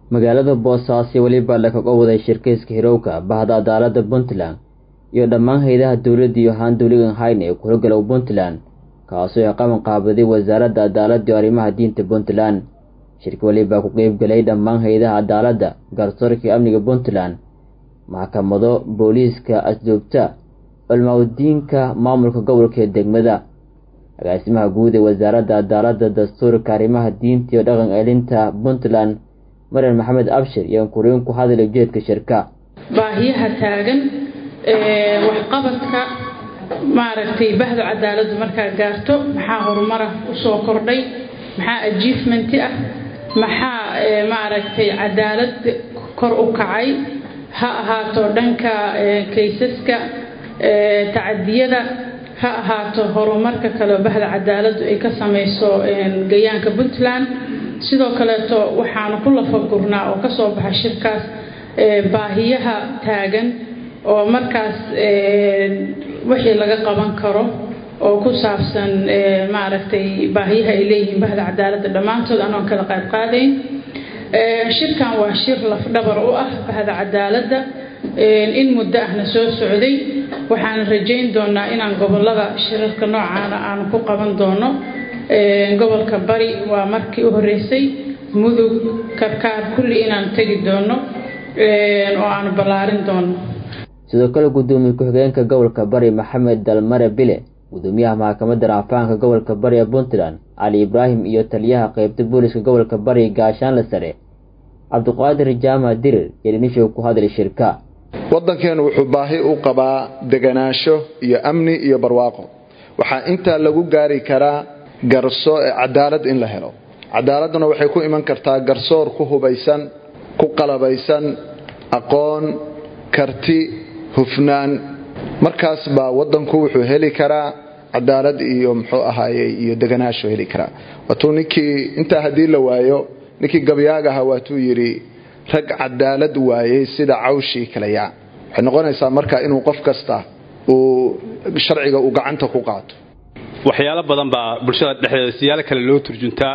magaalada boosaaso weliba lakaga waday shirkeyska hirowka bahda cadaalada puntland iyo dhammaan hay-adaha dowladda iyo haan dowligan hayne ee kuhogalow puntland kaasoo ay qaban qaabaday wasaaradda cadaaladda iyo arrimaha diinta puntland shirka welibaa ku qeybgalay dhammaan hay-adaha cadaaladda garsoorka iyo amniga puntland maxkamado booliiska asduubta culmaudiinka maamulka gobolka ee degmada agaasimaha guud ee wasaaradda cadaaladda dastuurka arrimaha diinta iyo dhaqan celinta puntland marian maxamed abshir iyo kuriin ku hadlay ujeedka shirka baahiyaha taagan waxqabadka maaragtay bahda cadaaladdu markaa gaarto maxaa horumara usoo kordhay maxaa ajiefmenti ah maxaa maaragtay cadaalad kor u kacay ha ahaato dhanka kaysaska tacadiyada ha ahaato horumarka kaleo bahda cadaaladdu ay ka samayso gayaanka puntland sidoo kaleeto waxaanu ku lafagurnaa oo kasoo baxa shirkaas baahiyaha taagan oo markaas wixii laga qaban karo oo ku saabsan maaragtay baahiyaha ay leeyihiin bahda cadaaladda dhammaantood anoon kala qaadqaadayn shirkan waa shir lafdhabar u ah bahda cadaaladda in muddo ahna soo socday waxaan rajayn doonaa inaan gobolada shirarka noocaana aanu ku qaban doono gobolka bari waa markii u horeysay mudug karkaar kulli inaan tegi doono oo aanu ballaarin doono sidoo kale gudoomiye ku-xigeenka gobolka bari maxamed dalmare bile gudoomiyaha maxkamadda raafaanka gobolka bari ee puntland cali ibraahim iyo taliyaha qeybta booliska gobolka bari gaashaanle sare cabdiqaadir jaamac dirir iyo dhinishow ku hadlay shirka waddankeenu wuxuu baahi u qabaa deganaansho iyo amni iyo barwaaqo waxaa intaa lagu gaari karaa garso cadaalad in la helo cadaaladduna waxay ku iman kartaa garsoor ku hubaysan ku qalabaysan aqoon karti hufnaan markaas baa waddanku wuxuu heli karaa cadaalad iyo muxuu ahaayey iyo deganaasho heli karaa waatuu ninkii intaa haddii la waayo ninkii gabyaagaha waatuu yidhi rag cadaalad waayey sida cawshii kaleyaa waxay noqonaysaa marka inuu qof kasta uu sharciga uu gacanta ku qaato waxyaalo badan baa bulshada dhexdeeda siyaalo kale loo turjuntaa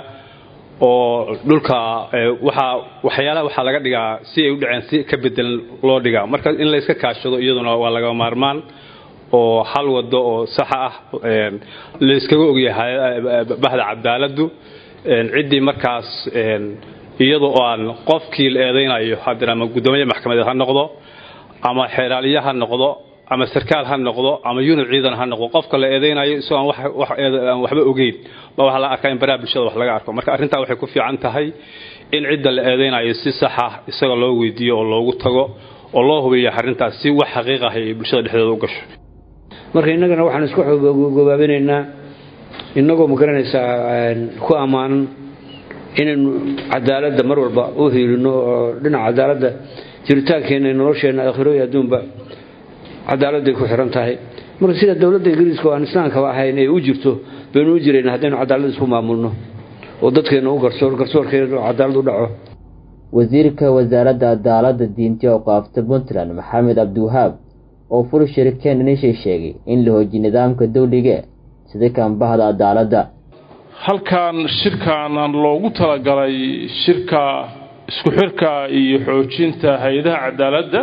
oo dhulka waxyaalaha waxaa laga dhigaa si ay u dhaceen si ka bedelan loo dhigaa marka in la iska kaashado iyaduna waa laga maarmaan oo hal wado oo saxa ah la iskaga ogyahay bahda cadaaladdu ciddii markaas iyadoo aan qofkii la eedaynayo haddana ama guddoomiye maxkamadeed ha noqdo ama xeeraaliye ha noqdo ama sarkaal ha noqdo ama yunid ciidan ha noqdo qofka la eedaynayo isagoo aan waxba ogeyn ba waxaa la arkaa in baraha bulshada wax laga arko marka arrintaa waxay ku fiican tahay in cidda la eedaynayo si saxa isaga loo weydiiyo oo loogu tago oo loo hubiyo arrintaas si wax xaqiiq ah ay bulshada dhexdeeda u gasho marka innagana waxaan isku gobaabinaynaa innagoo magaranaysaa ku ammaanan inaynu cadaaladda mar walba u hiilino oo dhinaca cadaaladda jiritaankeenna nolosheenna aakhiro iyo adduunba cadaaladday ku xiran tahay marka sida dowladda ingiriiska oo aan islaamkaba ahayn ay u jirto baynu u jirayna haddaynu cadaalad isku maamulno oo dadkeenna u garsoor garsoorkeena cadaalad u dhaco wasiirka wasaaradda cadaaladda diinti oo qaafta puntland maxamed cabdiwahaab oo fur shirikeen dhinishay sheegay in la hoojiye nidaamka dawliga sida kaanbahda cadaaladda halkan shirkan loogu talagalay shirka isku xirka iyo xoojinta hay-adaha cadaaladda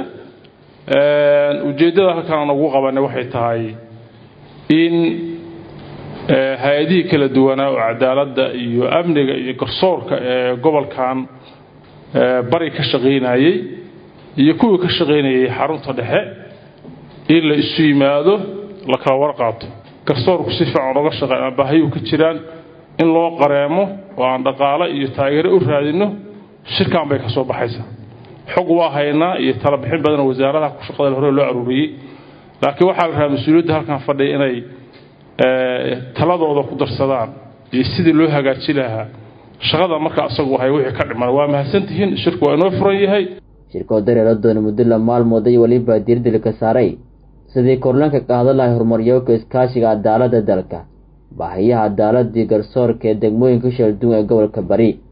ujeeddada halkan aan ugu qabanay waxay tahay in hay-adihii kala duwanaa oo cadaaladda iyo amniga iyo garsoorka ee gobolkan bari ka shaqaynayey iyo kuwii ka shaqaynayay xarunta dhexe in la isu yimaado la kala warqaato garsoorku si fiican oga shaqeyn baahiyuu ka jiraan in loo qareemo oo aan dhaqaale iyo taageero u raadinno shirkan bay ka soo baxaysaa xog waa haynaa iyo talabixin badan wasaaradaha ku shaqada hore loo aruuriyey laakiin waxaa la rabaa mas-uuliyadda halkan fadhiya inay taladooda ku darsadaan iyo sidii loo hagaaji lahaa shaqada marka asagu ahay wixii ka dhiman waa mahadsantihiin shirku waa inoo furan yahay shirkoo dareero doona muddo la maalmood ay weliba diirdilka saaray sidii korlanka qaada lahay horumaryooka iskaashiga cadaaladda dalka baahiyaha cadaaladii garsoorka ee degmooyinka shalduun ee gobolka bari